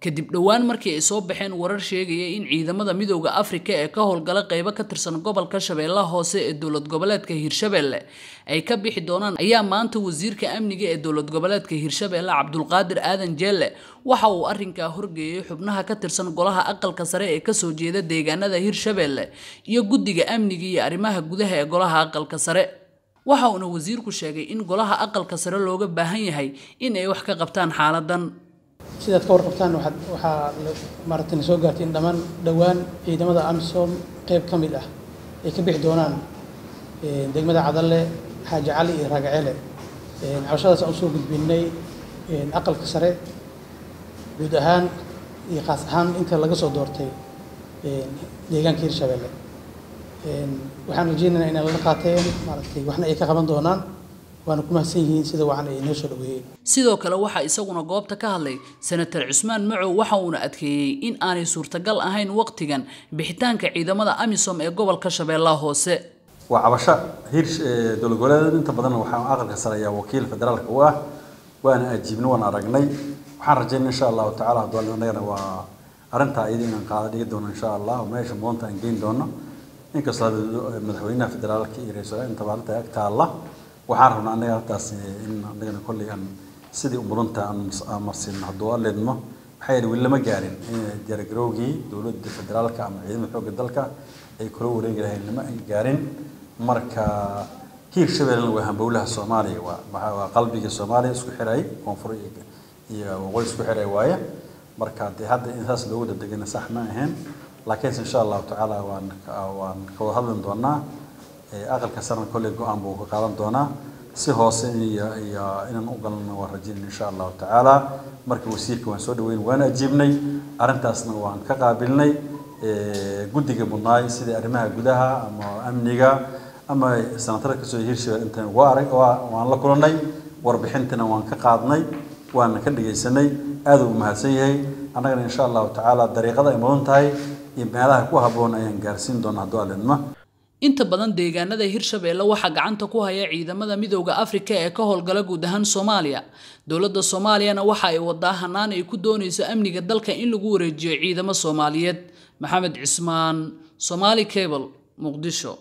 kadib dhowaan markii ay soo baxeen warar sheegaya in ciidamada midooda afrika ee ka howlgala qeybo ka tirsan gobolka shabeellaha hoose ee dowlad goboleedka hiirshabelle ay ka bixi doonaan ayaa maanta wasiirka amniga ee dowlad goboleedka hiirshabelle cabdulqaadir aadan jeelle waxa uu arrinkaa horgeeyay xubnaha ka tirsan golaha aqalka sare ee kasoo jeeda deegaanada hiirshabelle iyo guddiga amniga iyo arrimaha gudaha ee golaha aqalka sare waxa uuna wasiirku sheegay in golaha aqalka sare looga baahan yahay in ay wax ka qabtaan xaaladan sidaad ka warqabtaan waxaad waxaa maaragtay soo gaartay in dhammaan dhowaan ciidamada amisom qayb ka mid ah ay ka bixi doonaan degmada cadalle xaaji cali iyo raagaceele cabashadaas aan usoo gudbinay aqalka sare guud ahaan iyo khaas ahaan inta laga soo doortay deegaanka hirshabelle waxaan rajeynaynaa inay lala qaateen maaragtay waxna ay ka qaban doonaan waana ku mahadsan yihiin sida wacan ay noo soo dhaweeyeen sidoo kale waxaa isaguna goobta ka hadlay senator cusmaan macow waxa uuna adkeeyey in aanay suurtagal ahayn waqtigan bixitaanka ciidamada amisom ee gobolka shabeellaha hoose waa cabasho hiir dowlad goboleed inta badan waxaa aqalka sare ayaa wakiil federaalka u ah waana ajiibna waan aragnay waxaan rajaynaa insha allahu tacaala hadduu annagana waa arrintaa iyada inaan qaada dhigi doono insha allah oo meesha moonta aan geyn doono inkastoo madaxweynaha federaalka iyo ra-iisul intaba arrinta ag taalla waxaan rabnaa annaga haltaas in annagana kolley aan sidii umurunta aan marsin hadduu aleedmo maxaa yeele weli lama gaarin diyaargarowgii dowladda federaalka ama ciidamada xoogga dalka ay kula wareegi lahayn lama ay gaarin marka hiir shabeellena waa hambowlaha soomaaliya waa waa qalbiga soomaaliya isku xiray koonfur iyo waqooyi isku xiray waaye marka dee hadda in saas loogu dadegana sax ma ahayn laakiinse insha allahu tacaala waan waan ka wada hadli doonaa aqalka sarna kolley go-aan buu ka qaadan doonaa si hoose iyo iyo inaan u galno waan rajayn insha allahu tacaala marka wasiirka waan soo dhaweyn waan ajiibnay arrintaasna waan ka qaabilnay guddiga mudnaay sida arrimaha gudaha ama amniga ama sanatarada kasoo hiirshabelle intan waa arag waan la kulannay warbixintana waan ka qaadnay waana ka dhegaysanay aad uu mahadsan yahay annagana insha allahu tacaala dariiqada ay mudan tahay iyo meelaha ku habboon ayaan gaarsiin doonaa hadduu alidma inta badan deegaanada hirshabelle waxaa gacanta ku haya ciidamada midooda afrika ee ka howlgala guud ahaan soomaaliya dowladda soomaaliyana waxa ay wadaa hanaan ay ku doonayso amniga dalka in lagu wareejiyo ciidamo soomaaliyeed maxamed cismaan somaali cable muqdisho